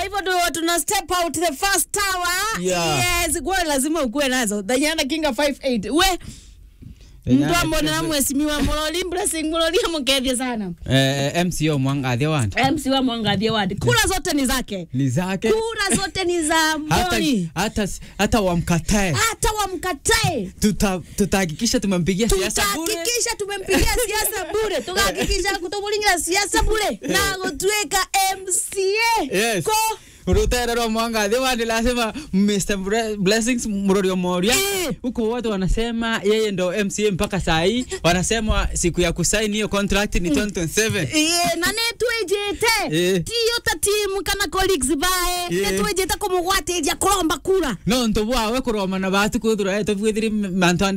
hivyo ndo tuna step out the first tower Yeah. yes kwa lazima ukuwe nazo danyana kinga 58 we mtu ambone na mwesimiwa muloli blessing muloli amukethie sana eh, MCO mwangathia wandi MC wa mwangathie wadi kura zote ni zake ni zake kura zote ni za hata, mboni hata, hata wamkatae hata wamkatae tuta- tutahakikisha tumempigia siasa bure tutahakikisha tumempigia siasa bure tukahakikisha kutomulingira siasa bure na gutwika mca Yes. ko rutera rwa mwangathi wandi lazima Mr. Bre- Blessings Murorio Moria Eh. huko watu wanasema yeye ndo MCA mpaka saa hii wanasema siku ya kusaini hiyo contract ni 2027 Iye, na netwejete Eh. tiyo ta timu kana colleagues bae Eh. netwejete kumugwatiria kuromba kura no nto bwawe kuromana batu kwithira etobwithiri mantu